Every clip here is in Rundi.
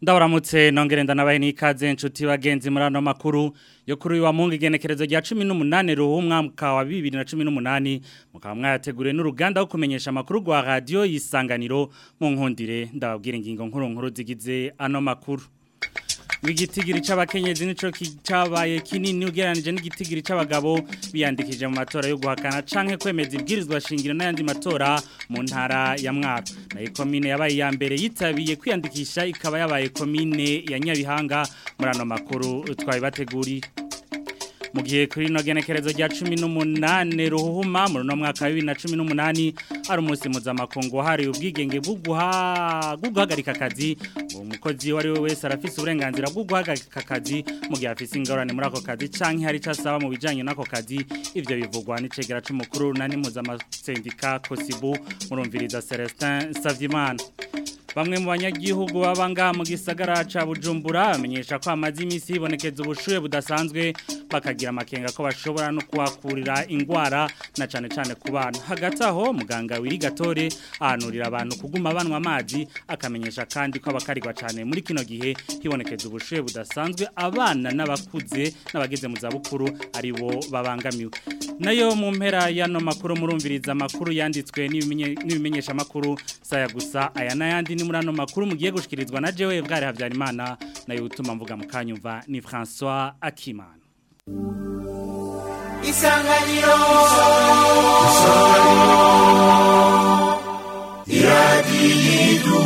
ndabaramutse nongere ndanabaye n'ikaze inshuti bagenzi muri ano makuru yo kuri uyu wa mungu igenekerezo rya cumi n'umunani ruhumwa mwaka wa bibiri na cumi n'umunani mukaba mwayateguriwe n'uruganda wo kumenyesha amakuru rwa radiyo y'isanganiro mu nkundire ndababwira ingingo nkuru nkuru zigize ano makuru Wigitigiri c'abakenyezi nico kicabaye kinini ugeranije n'igitigiri c'abagabo biyandikije mu matora yo guhakana canke kwemeza ibwirizwa shingiro n'ayandi matora mu ntara ya Mwaro. Na komine yabaye ya mbere yitabiye kwiyandikisha ikaba yabaye komine ya Nyabihanga muri ano makuru twabibateguriye. mu gihe kuri ino genekerezo rya cumi n'umunani ruhuma muri uno mwaka wa bibiri na cumi n'umunani hari umunsi mpuzamakungu wahariwe ubwigenge bwo guhagarika akazi umukozi uwo ari we wese arafise uburenganzira bwo guhagarika akazi mu gihe afise ingorane muri ako kazi cyangwa hari icyo asaba mu bijyanye n'ako kazi ibyo bivugwa n'icegera cy'umukuru na n'impuzamasentika kosibu murumviriza celestin savyimana Bamwe mu banyagihugu baba ngaha mu gisagara ca Bujumbura bamenyesha ko amazi imisi ibonekeza ubushuye budasanzwe bakagira amakenga ko bashobora no kuhakurira ingwara na cane cane ku bana. Hagati aho muganga wiri gatore ahanurira abantu kuguma banwa amazi akamenyesha kandi ko abakarirwa cane muri kino gihe hibonekeza ubushuye budasanzwe abana n'abakuze n'abageze mu zabukuru ari bo babangamiwe. Nayo mu mpera y'ano makuru murumviriza amakuru yanditswe n'ibimenyesha makuru saya gusa aya n'ayandi ni muri ano makuru mugiye gushikirizwa na jewe bwari Havyarimana nayo utuma mvuga mukanyumva ni François Akimana Isanganiro Isanganiro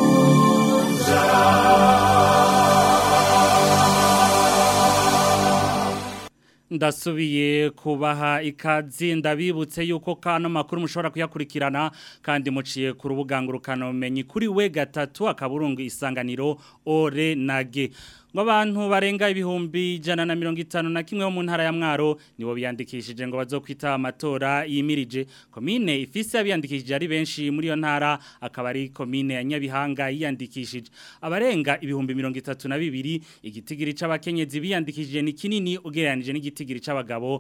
ndasubiye kubaha ikazi ndabibutse yuko kano makuru mushobora kuyakurikirana kandi muciye ku rubuga ngurukanabumenyi kuri we gatatu akaburungu isanganiro ore nage ngo abantu barenga ibihumbi ijana na mirongo itanu na kimwe bo mu ntara ya mwaro nibo biyandikishije ngo bazokwita amatora yimirije komine ifise abiyandikishije ari benshi muri iyo ntara akaba ari komine ya nyabihanga yiyandikishije abarenga ibihumbi mirongo itatu na bibiri igitigiri c'abakenyezi biyandikishije ni kinini ugereranije n'igitigiri c'abagabo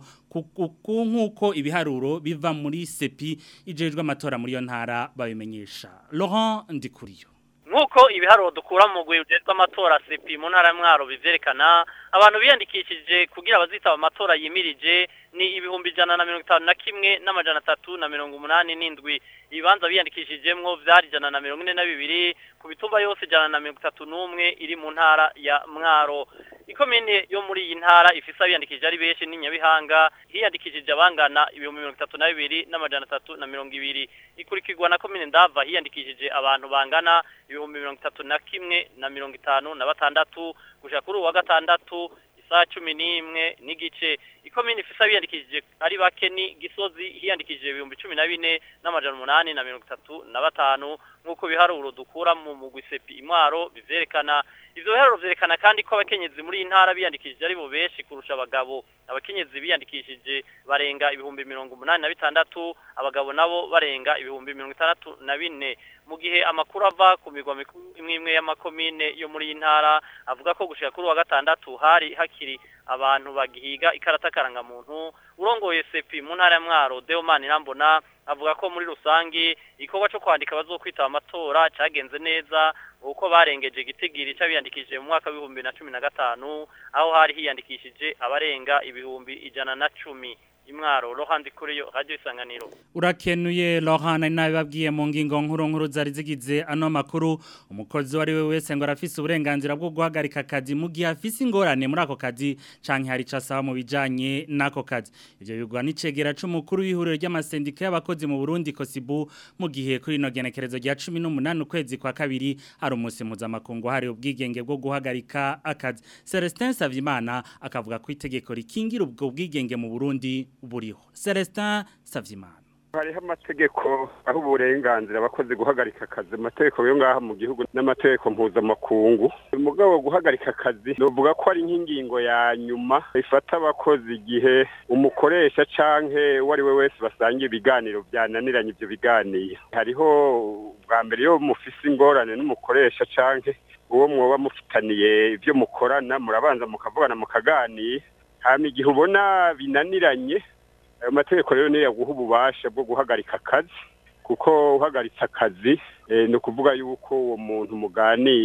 nk'uko ibiharuro biva muri sepi ijejwe amatora muri iyo ntara babimenyesha Laurent Ndikuriyo Nkuko ibiharuro dukura mu gwiruje rw'amatora CP mu ntara mwaro bivyerekana abantu biyandikishije kugira bazitaba amatora yimirije ni ibihumbi ijana na mirongo itanu na kimwe n'amajana atatu na mirongo umunani n'indwi ibibanza biyandikishijemwo vyari ijana na mirongo ine na bibiri ku bitumba yose ijana na mirongo itatu n'umwe iri mu ntara ya mwaro ikomine yo muri iyi ntara ifise abiyandikishije ari benshi ni Nyabihanga hiyandikishije abangana ibihumbi mirongo itatu na bibiri n'amajana atatu na mirongo ibiri ikurikirwa na komine ndava hiyandikishije abantu bangana ibihumbi mirongo itatu na kimwe na mirongo itanu na batandatu gushika kuri uwa gatandatu isaha cumi n'imwe n'igice ikomine ifise abiyandikishije ari bake ni gisozi hiyandikishije ibihumbi cumi na bine n'amajana umunani na mirongo itatu na batanu nk'uko biharuro dukura mu mugwi sepi imwaro bivyerekana ivyo biharuro vyerekana kandi ko abakenyezi muri iyi ntara biyandikishije ari bo benshi kurusha abagabo abakenyezi biyandikishije barenga ibihumbi mirongo umunani na bitandatu abagabo nabo barenga ibihumbi mirongo itandatu na bine mu gihe amakuru ava ku migwa mikuru imwe imwe y'amakomine yo muri iyi ntara avuga ko gushika kuri wa gatandatu hari hakiri abantu bagihiga ikarata karangamuntu urongoye sepi mu ntara ya mwaro deomani irambona avuga ko muri rusangi igikorwa cyo kwandika bazokwitaba amatora cyagenze neza uko barengeje igitigiri c'abiyandikishije mu mwaka w'ibihumbi na cumi na gatanu aho hari hiyandikishije abarenga ibihumbi ijana na cumi imwaro rohandi kuri yo radio isanganiro urakenuye Laurent nabibabwiye mu ngingo nkuru nkuru zari zigize ano makuru umukozi wari we wese ngo arafise uburenganzira bwo guhagarika akazi mu gihe afise ingorane muri ako kazi canke hari casaba mu bijanye nako kazi ivyo bigwa n'icegera c'umukuru w'ihuriro ry'amasendika y'abakozi mu Burundi Kosibu mu gihe kuri no genekerezo rya 18 ukwezi kwa kabiri hari umunsi mpuzamakungu hari ubwigenge bwo guhagarika akazi Celestin Savimana akavuga ko itegeko rikingira ubwo bwigenge mu Burundi buriho Celestin Savyimana hariho amategeko aho uburenganzira abakozi guhagarika akazi amategeko yo ngaha mu gihugu n'amategeko mpuzamakungu umugabo guhagarika akazi novuga ko ari nk'ingingo ya nyuma ifata abakozi igihe umukoresha canke uwo ari we wese basangiye ibiganiro byananiranye ibyo biganiro hariho bwa mbere iyo mufise ingorane n'umukoresha canke uwo mwoba mufitaniye ibyo mukorana murabanza mukavugana mukaganira hama igihe ubona binaniranye ayo mategeko rero niyo yaguha ububasha bwo guhagarika akazi kuko uhagaritse akazi ni ukuvuga yuko uwo muntu muganira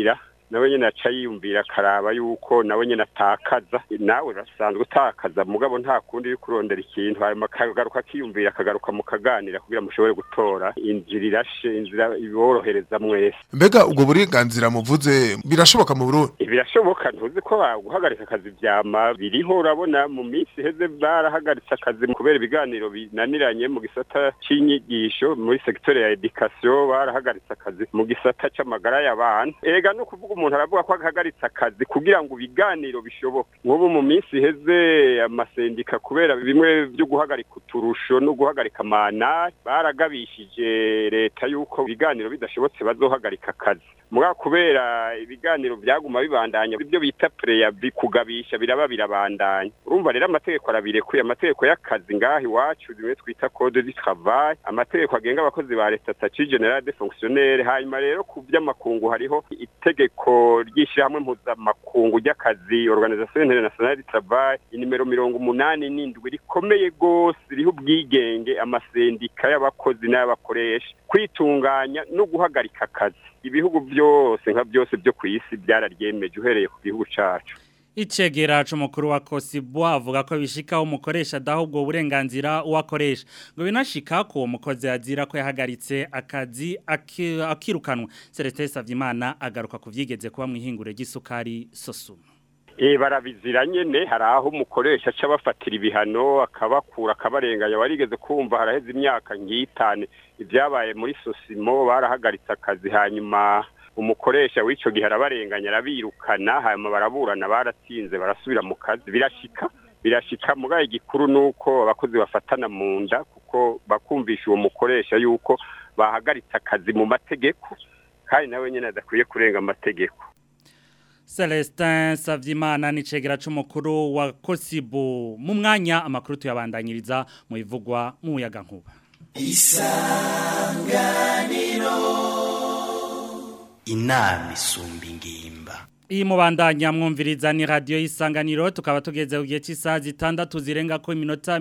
nawe nyene aca yiyumvira akaraba yuko nawe nyene atakaza nawe urasanzwe utakaza mugabo nta kundi uri kurondera ikintu hanyuma akagaruka akiyumvira akagaruka mukaganira kugira mushobore gutora inzira irashe inzira iborohereza mwese mbega ubwo burenganzira muvuze birashoboka mu Burundi birashoboka ntuzi ko guhagarika akazi vyama biriho urabona mu minsi iheze barahagaritse akazi kubera ibiganiro binaniranye mu gisata c'inyigisho muri sekitore ya education barahagaritse akazi mu gisata c'amagara y'abantu ega no kuvuga umuntu aravuga ko ahagaritse akazi kugira ngo ibiganiro bishoboke nk'ubu mu minsi iheze amasendika kubera bimwe byo guhagarika uturusho no guhagarika amanari baragabishije leta yuko ibiganiro bidashobotse bazohagarika akazi mugabo kubera ibiganiro byaguma bibandanya ibyo bita preya bikugabisha biraba birabandanya urumva rero amategeko arabirekuye amategeko y'akazi ngaha iwacu bimwe twita code du travail amategeko agenga abakozi ba leta statut general des fonctionnaires hanyuma rero ku by'amakungu hariho itegeko ry'ishyirahamwe mpuzamakungu ry'akazi organisation internationale du travail inimero mirongo umunani n'indwi rikomeye rwose ririho ubwigenge amasendika y'abakozi n'abakoresha kwitunganya no guhagarika akazi ibihugu byose nka byose byo ku isi byararyemeje uhereye ku gihugu cacu Icegera c'umukuru wa Kosibo avuga ko bishika umukoresha adahubwo uburenganzira uwakoresha ngo binashika ko umukozi azira ko yahagaritse akazi akirukanwa Celestin Savyimana agaruka kuvyigeze kuba mwihingure ry'isukari Sosuma Eh barabizira nyene hari aho umukoresha aca bafatira ibihano akabakura akabarenganya warigeze kumva haraheze imyaka nk'itane ibyabaye muri Sosimo barahagaritse akazi hanyuma umukoresha w'ico gihe arabarenganya arabirukana hanyuma baraburana baratsinze barasubira mu kazi birashika birashika mugaye igikuru nuko abakozi bafatana mu nda kuko bakumvisha uwo mukoresha yuko bahagaritse akazi mu mategeko kandi nawe nyene adakwiye kurenga amategeko Celestin Savyimana ni cegera c'umukuru wa Kosibo mu mwanya amakuru tuyabandanyiriza mu ivugwa mu muyaga nkuba Isanganiro Inami sumbi ngimba Iyi mubandanya mwumviriza ni radio isanganiro tukaba tugeze ku gihe cy'isaha zitandatu zirenga ko iminota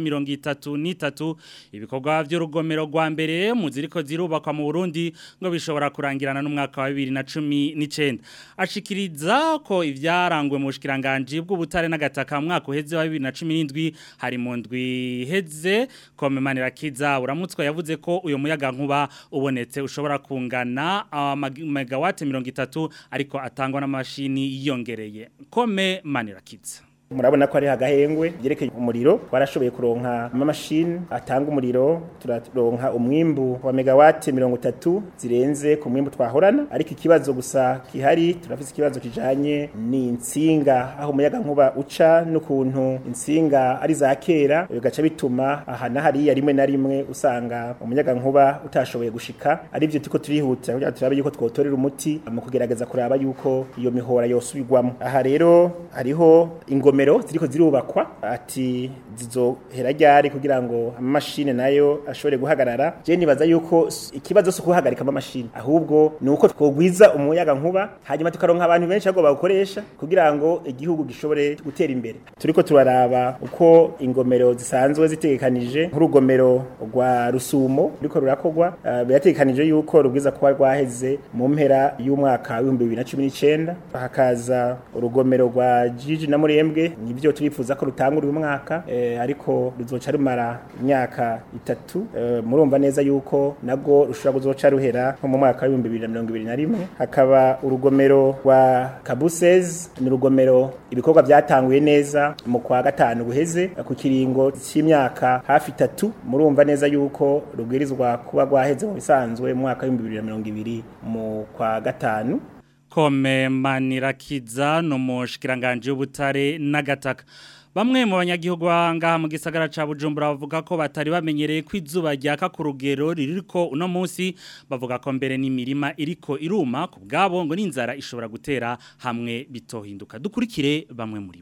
33 ibikorwa by'urugomero rwa mbere mu ziriko zirubakwa mu Burundi ngo bishobora kurangirana n'umwaka wa 2019 ashikiriza ko ivyarangwe mu bushikiranganje bw'ubutare n'agataka mu mwaka uheze wa 2017 hari mu ndwi heze komemanira kiza uramutswa yavuze ko uyo muyaga nkuba ubonetse ushobora kungana uh, megawatt 30 ariko atangwa n'amashini yiyongereye kome manirakiza murabona ko ari hagahengwe byerekeye umuriro twarashoboye kuronka amamashini atanga umuriro turaronka umwimbu wa megawati mirongo itatu zirenze ku mwimbu twahorana ariko ikibazo gusa kihari turafise ikibazo kijanye n'insinga aho umuyaga nkuba uca n'ukuntu insinga ari za kera bigaca bituma aha na hariya rimwe na rimwe usanga umuyaga nkuba utashoboye gushika ari byo tuko turihutira kugira turabe yuko twotorera umuti mu kugerageza kuraba yuko iyo mihora yosubirwamo aha rero hariho ingome ingomero ziriko zirubakwa ati zizohera ryari kugira ngo amamashine nayo ashobore guhagarara je nibaza yuko ikibazo cyo guhagarika amamashine ahubwo ni uko twogwiza umuyaga nkuba hanyuma tukaronka abantu benshi ago bawukoresha kugira ngo igihugu gishobore gutera imbere turiko turaraba uko ingomero zisanzwe zitegekanije nk'urugomero rwa rusumo ruriko rurakogwa uh, birategekanije yuko rubwiza kuba rwaheze mu mpera y'umwaka w'ibihumbi bibiri na cumi n'icenda hakaza urugomero rwa jiji na murembwe nibyo turifuza ko rutanga uyu mwaka eh, ariko ruzoca rumara imyaka itatu eh, murumva neza yuko nago rushobora kuzoca ruhera nko mu mwaka wa 2021 hakaba urugomero rwa Kabusez ni urugomero ibikorwa byatanguye neza mu kwa gatanu guheze ku kiringo cy'imyaka hafi itatu murumva neza yuko rubwirizwa kuba rwaheze mu bisanzwe mu mwaka wa 2020 mu kwa gatanu kome manirakiza no mushikiranganje y'ubutare n'agataka Bamwe mu banyagihugu ngaha mu gisagara ca Bujumbura bavuga ko batari bamenyereye ko izuba ryaka ku rugero ririko uno munsi bavuga ko mbere n'imirima iriko iruma ku bwabo ngo n'inzara ishobora gutera hamwe bitohinduka dukurikire bamwe muri bo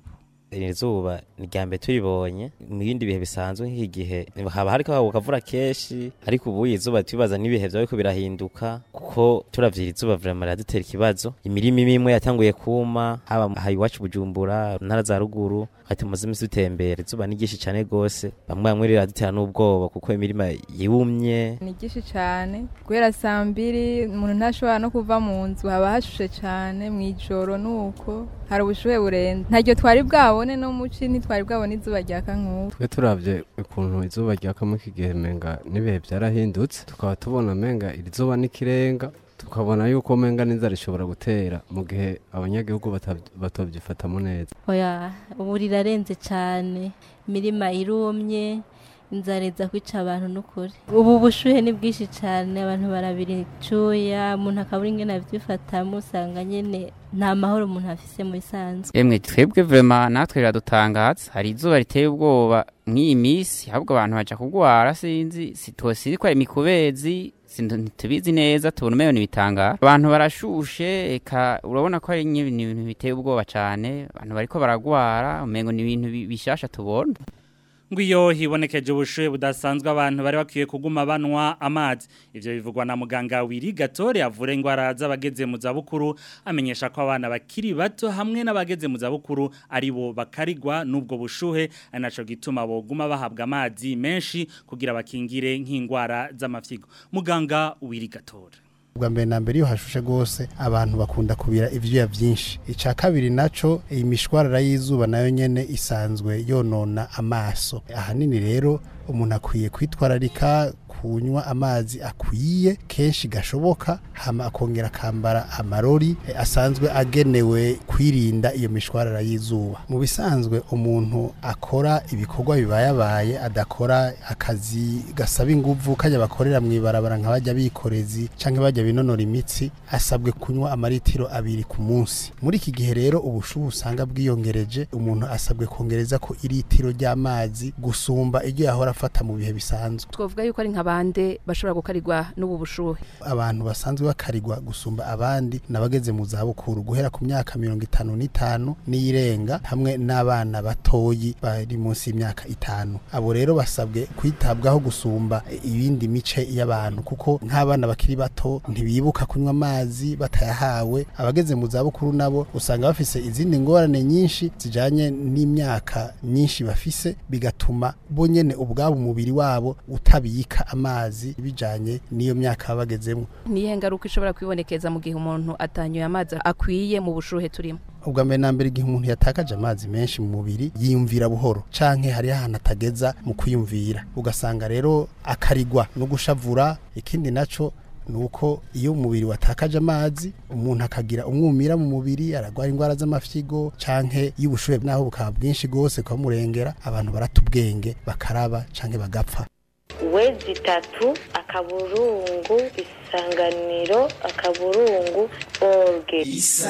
iri zuba ni rya mbere turibonye mu bindi bihe bisanzwe nk'iki gihe haba hariko hagwa akavura kenshi ariko ubu izuba tubibaza n'ibihe vyaba biriko birahinduka kuko turavye iri zuba vraiment riradutera ikibazo imirima imwe imwe yatanguye kuma haba aha iwacu bujumbura ntara za ruguru hati tumaze imisi dutembera izuba ni ryinshi cane gose bamwe bamwe riradutera n'ubwoba kuko imirima yumye ni byinshi cyane guhera saa mbiri umuntu ntashobora no kuva mu nzu haba hashushe cyane mu ijoro nuko hari ubushuhe burenze ntaryo twari bwabone no muci ntitwari bwabone izuba ryaka nk'ubu twe turavye ukuntu izuba ryakamo iki gihe menga n'ibihe byarahindutse tukaba tubona menga iri zuba n'ikirenga tukabona yuko menga n'inzara ishobora gutera mu gihe abanyagihugu bata- batobyifatamo neza oya ubu rirarenze cyane imirima irumye inzara iza kwica abantu n'ukuri ubu bushuhe ni bwinshi cyane abantu barabira icuya umuntu akabura ingene avyifatamo usanga nyene nta mahoro umuntu afise mu bisanzwe Emwe twebwe vrema natwe riradutangaza hari izuba riteye ubwoba nk'iyi minsi ahubwo abantu baja kugwara sinzi sitosiri ko ari imikubezi sindu- ntitubizi neza tubona umengo ni ibitangaro abantu barashushe eka urabona ko ari nyine ibintu biteye ubwoba cane abantu bariko baragwara umengo ni ibintu bi- bishasha tubona ngo iyo hibonekeje ubushuhe budasanzwe abantu bari bakwiye kuguma banwa amazi ivyo bivugwa na muganga wiri gatore avura ingwara z'abageze mu zabukuru amenyesha ko abana bakiri bato hamwe n'abageze mu zabukuru ari bo bakarigwa n'ubwo bushuhe ari naco gituma boguma bahabwa amazi menshi kugira bakingire nk'ingwara z'amafyigo muganga wiri gatore bwa mbere na mbere iyo hashushe rwose abantu bakunda kubira ivyuya vyinshi ica kabiri naco iyi mishwarara y'izuba nayo nyene isanzwe yonona amaso ahanini rero umuntu akwiye kwitwararika kunywa amazi akwiye kenshi gashoboka hama akongera akambara amarori eh, asanzwe agenewe kwirinda iyo mishwarara y'izuba mu bisanzwe umuntu akora ibikorwa bibayabaye adakora akazi gasaba inguvu kajya bakorera mu ibarabara nka bajya bikorezi canke bajya binonora imitsi asabwe kunywa amaritiro abiri ku munsi muri iki gihe rero ubushuhe usanga bwiyongereje umuntu asabwe kongereza ko iritiro ry'amazi gusumba iryo yahora afata mu bihe bisanzwe twavuga yuko ari nka bande bashobora gukarirwa n'ubu bushuhe abantu basanzwe bakarirwa gusumba abandi n'abageze mu zabukuru guhera ku myaka mirongo itanu n'itanu n'iyirenga hamwe n'abana batoyi bari munsi y'imyaka itanu abo rero basabwe kwitabwaho gusumba ibindi mice y'abantu kuko nk'abana bakiri bato ntibibuka kunywa amazi batayahawe abageze mu zabukuru nabo usanga bafise izindi ngorane nyinshi zijanye n'imyaka myinshi bafise bigatuma bo nyene ubwabo umubiri wabo utabika amazi bijanye n'iyo myaka baba bagezemo niyihe ngaruka ishobora kwibonekeza mu gihe umuntu atanyoye amazi akwiye mu bushuhe turimo ubwa mbere na mbere igihe umuntu yatakaje amazi menshi mu mubiri yiyumvira buhoro canke hariho ahantu atageza mu kwiyumvira ugasanga rero akarigwa no gushavura ikindi naco nuko iyo umubiri watakaje amazi umuntu akagira umwumira mu mubiri aragwara indwara z'amafyigo canke y'ubushuhe naho bukaba bwinshi gose kwa murengera abantu barata ubwenge bakaraba canke bagapfa wezi itatu akaburungu isanganiro akaburungu orge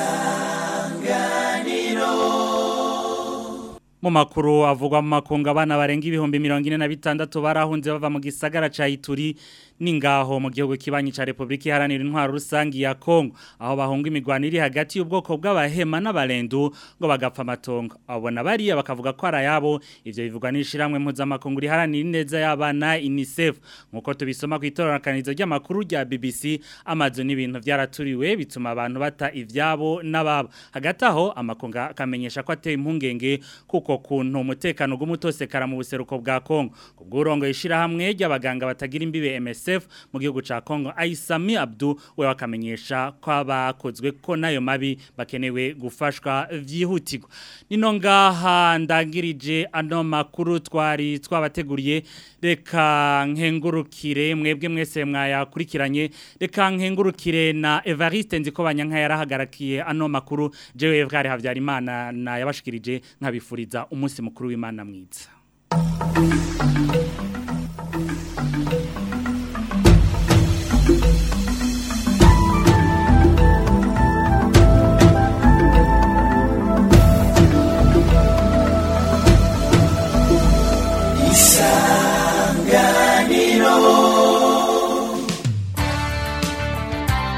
Mu makuru avugwa mu makunga abana barenga ibihumbi mirongo ine na bitandatu barahunze bava mu gisagara ca Ituri ningaho mu gihugu kibanyi ca Republika Iharanira Intwaro Rusangi ya Kongo aho bahunga imigwano iri hagati y'ubwoko bw'abahema n'abarendu ngo bagapfa amatongo abona bariya bakavuga ko ari ayabo ivyo bivugwa n'ishiramwe mpuzamakungu riharanira ineza y'abana UNICEF nkuko tubisoma ku itororokanizo ry'amakuru rya BBC amazu n'ibintu vyaraturiwe bituma abantu bata ivyabo n'ababo hagati aho amakunga akamenyesha ko ateye impungenge kuko kuntu umutekano gumutosekara mu buseruko bwa Kongo kubw'urongo yishira hamwe ry'abaganga batagira imbibe MSF mu gihugu ca Kongo Aisami Abdu we wakamenyesha ko abakozwe ko nayo mabi bakenewe gufashwa vyihutirwa nino ngaha ndangirije ano makuru twari twabateguriye reka nkengurukire mwebwe mwese mwayakurikiranye reka nkengurukire na Evariste nziko banyanka yarahagarakiye ano makuru jewe Evgari Havyarimana na yabashikirije nkabifuriza umunsi mukuru w'Imana mwiza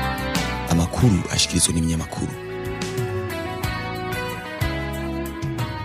amakuru ashikirizwa n'ibinyamakuru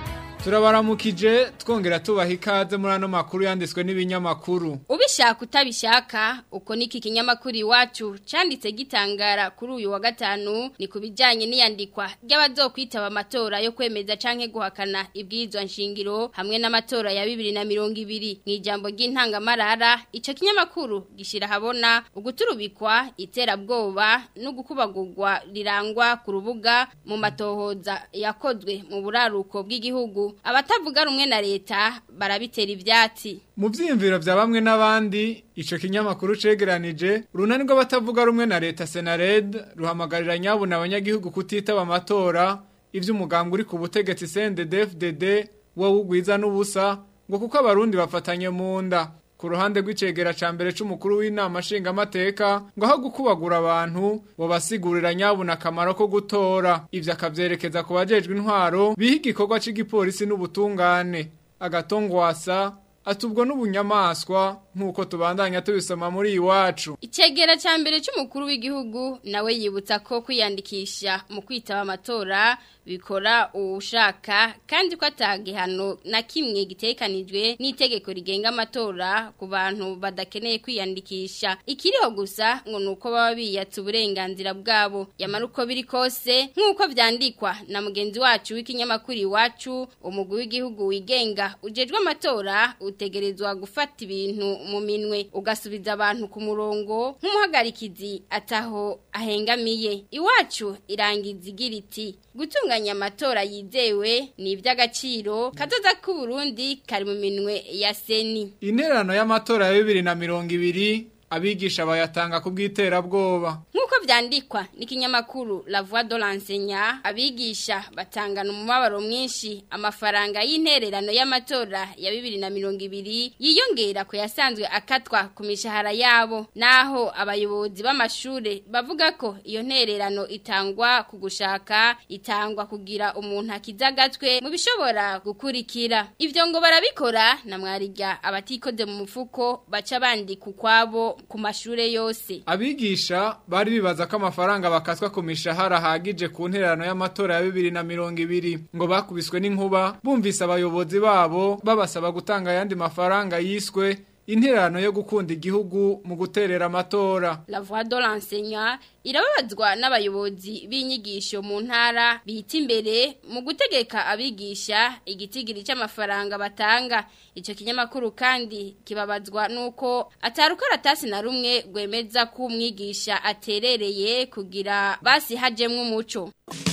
turabaramukije twongera tubaha ikaze muri ano makuru yanditswe n'ibinyamakuru ubishaka utabishaka uko niki kinyamakuru iwacu canditse gitangara kuri uyu wa gatanu ni ku bijyanye n'iyandikwa ry'abazokwitaba amatora yo kwemeza canke guhakana ibwirizwa nshingiro hamwe n'amatora ya bibiri na mirongo ibiri mu ijambo ry'intangamarara ico kinyamakuru gishira habona uguturubikwa iterabwoba no gukubagurwa rirangwa ku rubuga mu matohoza yakozwe mu buraruko bw'igihugu abatavuga rumwe na leta barabitera ivyatsi mu vyiyumviro vya bamwe n'abandi ico kinyamakuru cegeranije urunani rw'abatavuga rumwe na leta Senared ruhamagarira nyabuna abanyagihugu kutitaba amatora ivy'umugambwe uri ku butegetsi CNDD-FDD wo wugwiza n'ubusa ngo kuko abarundi bafatanye mu nda ku ruhande rw'icegera ca mbere c'umukuru w'inama nshingamateka ngo aho gukubagura abantu bo basigurira nyabuna akamaro ko gutora ivyo akavyerekeza ku bajejwe intwaro biha igikorwa c'igipolisi n'ubutungane agatongwasa atubwo n'ubunyamaswa nk'uko tubandanya tubisoma muri iwacu Icegera ca mbere c'umukuru w'igihugu nawe yibutsa ko kwiyandikisha mu kwitaba amatora bikora uwushaka kandi ko atagihano na kimwe gitekanijwe n'itegeko rigenga amatora ku bantu badakeneye kwiyandikisha ikiriho gusa ngo nuko baba biyatse uburenganzira bwabo yamara uko biri kose nk'uko vyandikwa na mugenzi wacu w'ikinyamakuru iwacu umugwi w'igihugu wigenga ujejwe amatora utegerezwa gufata ibintu mu minwe ugasubiza abantu ku murongo nk'umuhagarikizi ataho ahengamiye iwacu irangiza igira iti gutunganya amatora yizewe ni iby'agaciro kazoza k'u Burundi kari mu minwe ya seni intererano y'amatora ya bibiri na mirongo ibiri abigisha bayatanga ku bw'iterabwoba nk'uko vyandikwa n'ikinyamakuru La Voix de l'Enseignant abigisha batangana umubabaro mwinshi amafaranga y'intererano y'amatora ya bibiri na mirongo ibiri yiyongera ku yasanzwe akatwa ku mishahara yabo naho abayobozi b'amashure bavuga ko iyo ntererano itangwa ku gushaka itangwa kugira umuntu akiza agatwe mu bishobora gukurikira ivyo ngo barabikora na mwarirya abatikoze mu mufuko baca bandika ukwabo ku mashure yose abigisha bari bibaza ko amafaranga bakaswa ku mishahara ahagije ku ntererano y'amatora ya bibiri na mirongo ibiri ngo bakubiswe n'inkuba bumvise abayobozi babo babasaba gutanga ayandi mafaranga yiswe intererano yo gukunda igihugu mu guterera amatora La Voix de l'Enseignant irababazwa n'abayobozi b'inyigisho mu ntara bita imbere mu gutegeka abigisha igitigiri cy'amafaranga batanga icyo kinyamakuru kandi kibabazwa nuko atarukaratasi na rumwe rwemeza ko umwigisha aterereye kugira basi hajemwe umuco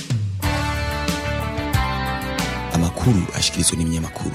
amakuru ashikirizwa n'ibinyamakuru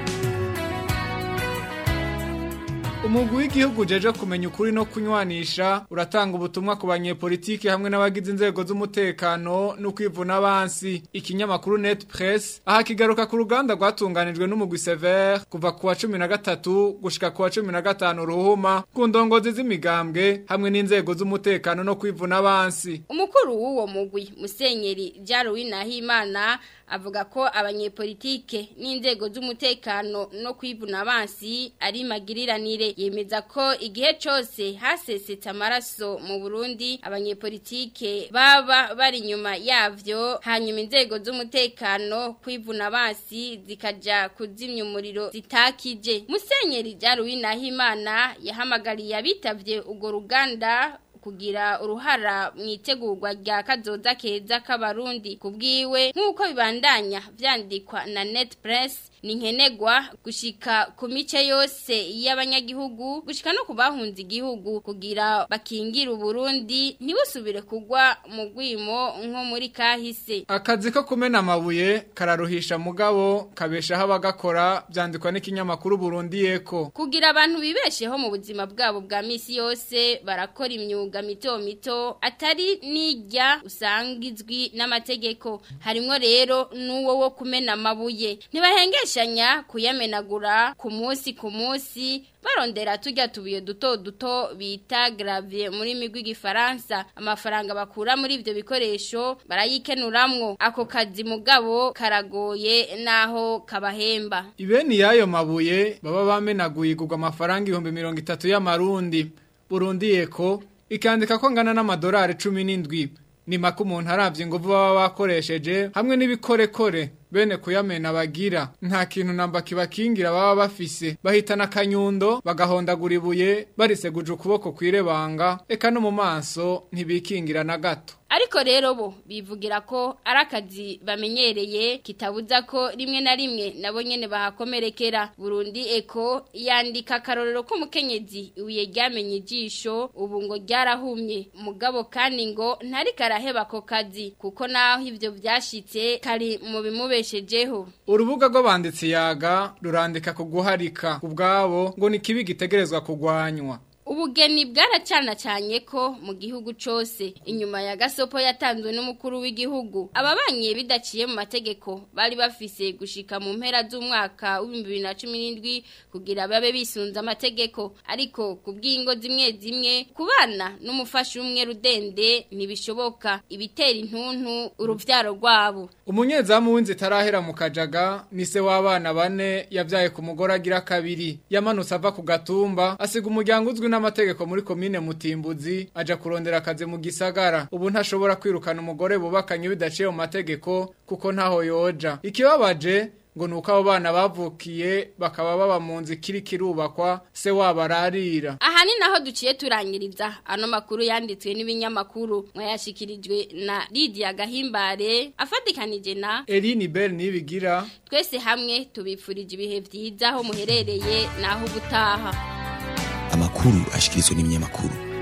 umugwi w'igihugu ujeje kumenya ukuri no kunywanisha uratanga ubutumwa ku banyepolitiki hamwe n'abagize inzego z'umutekano no kwivuna abansi ikinyamakuru net press aha kigaruka ku ruganda rwatunganijwe n'umugwi sever kuva ku wa cumi na gatatu gushika ku wa cumi na gatanu ruhuma ku ndongozi z'imigambwe hamwe n'inzego z'umutekano no kwivuna abansi umukuru w'uwo mugwi musenyeri jaruwi nahimana avuga ko abanyepolitike n'inzego z'umutekano no kwivuna abansi ari magiriranire yemeza ko igihe cyose hasesetse amaraso mu Burundi abanyepolitike baba bari inyuma yavyo hanyuma inzego z'umutekano kwivuna abansi zikaja kuzimya umuriro zitakije musenyeri jaruwi nahimana yahamagariye abitavye urwo ruganda kugira uruhara mu itegurwa rya kazoza keza k'abarundi kubwiwe nk'uko bibandanya vyandikwa na net press ni nkenegwa gushika ku mice yose y'abanyagihugu gushika no kubahunza igihugu kugira bakingira uburundi ntibusubire kugwa mu gwimo nko muri kahise akazi ko kumena amabuye kararuhisha mugabo kabeshaho abagakora byandikwa n'ikinyamakuru Burundi yeko kugira abantu bibesheho mu buzima bwabo bwa misi yose barakora imyuga mito mito atari nijya usanga izwi n'amategeko harimo rero n'uwo wo kumena amabuye ntibahengeshanya kuyamenagura ku munsi ku munsi barondera tujya tubuye duto duto bita gravier muri migwi gifaransa amafaranga bakura muri ivyo bikoresho barayikenuramwo ako kazi mugabo karagoye naho kabahemba ibeni yayo mabuye baba bamenaguye igurwa amafaranga ibihumbi mirongo itatu y'amarundi Burundi yeko ikandika ko ngana n'amadolari cumi n'indwi ni make umuntu aravye inguvu baba bakoresheje hamwe n'ibikorekore bene kuyamena bagira nta kintu namba kibakingira baba bafise bahitana akanyundo bagahondagura ibuye bariseguje ukuboko kwirebanga eka no mu maso ntibikingira na gato ariko rero bo bivugira ko ari akazi bamenyereye kitabuza ko rimwe na rimwe nabo nyene bahakomerekera Burundi eko yandika akarorero ko mukenyezi ibuye ryamenye ijisho ubu ngo ryarahumye mugabo kandi ngo ntari karaheba ako kazi kuko naho ivyo vyashitse kari mu bimubeshejeho urubuga rw'abanditsi yaga rurandika ku guharika ubwabo ngo ni kibi gitegerezwa kugwanywa Ubugeni bwaracana cyane ko mu gihugu cyose inyuma ya gasopo yatanzwe n'umukuru w'igihugu ababanye bidaciye mu mategeko bari bafise gushika mu mpera z'umwaka wa 2017 kugira babe bisunza amategeko ariko kubw'ingo zimwe zimwe kubana n'umufasha umwe rudende ntibishoboka ibitera intuntu uruvyaro rwabo umunyezamu w'inzi tarahera mu kajaga ni se w'abana bane yavyaye ku mugore agira kabiri yamanutse ava ku gatumba asiga umuryango uzwi n'amategeko muri komine mutimbuzi aja kurondera akazi mu gisagara ubu ntashobora kwirukana umugore bubakanye bidaciye mu mategeko kuko ntaho yoja ikibabaje ngo nuko abo bana bavukiye bakaba baba mu nzu ikiri kirubakwa se wabo ararira aha ni naho duciye turangiriza ano makuru yanditswe n'ibinyamakuru mwayashikirijwe na Lydia Gahimbare afatikanije na Eline Bell nibigira twese hamwe tubipfurije ibihe byiza aho muherereye naho ubutaha amakuru ashikirizwa n'ibinyamakuru